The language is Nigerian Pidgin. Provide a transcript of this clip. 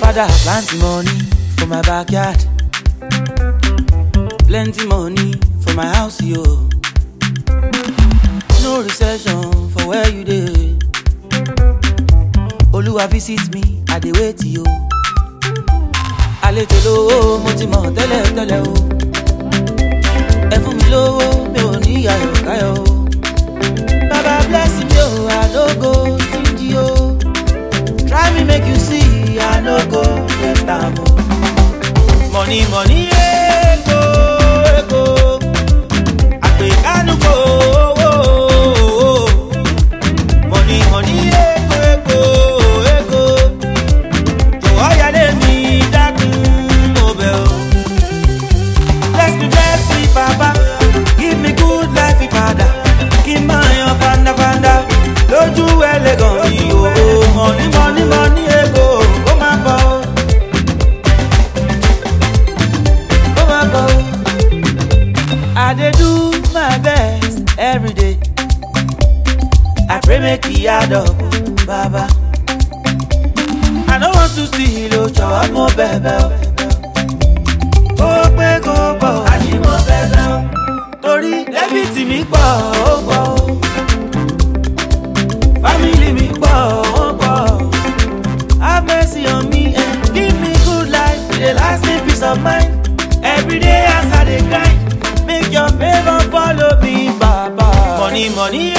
Father, plenty money for my backyard. Plenty money for my house, yo. No recession for where you dey. Oluwa visit me, I dey wait yo. Àlejò lówó mo ti mọ̀ tẹ́lẹ̀ tẹ́lẹ̀ o. Ẹ fún mi lówó mi ò ní ayọ̀ káyọ̀ o. Baba bless me o, I no go stingy o. Try me make you see, I no go waste am o. Money money ego ego. Àpèkánú kò owó. Money money ego ego ego. Jọ̀wọ́ yálé mi dákun mo bẹ̀ o. Bless me bless me papa, give me good life ìpadà. Kí n máa yan fandafanda lójú ẹlẹ́gàn mi o. Money money money ego kó máa bọ̀ o. Kó máa bọ̀ o. I dey do my best every day. I pray make e add up, Baba. I no want to steal o, jọ̀wọ́ mo bẹ̀bẹ̀ o. Ó pé kó pọ̀, àní mo bẹ̀bẹ̀ o. Torí dẹ́bìtì mi pọ̀, ó pọ̀ o. Fámìlì mi pọ̀, ó pọ̀ o. Have mercy on me and give me good life. E dey last me peace of mind. Every day as I dey grind, make your favour follow me, Baba. Money, money,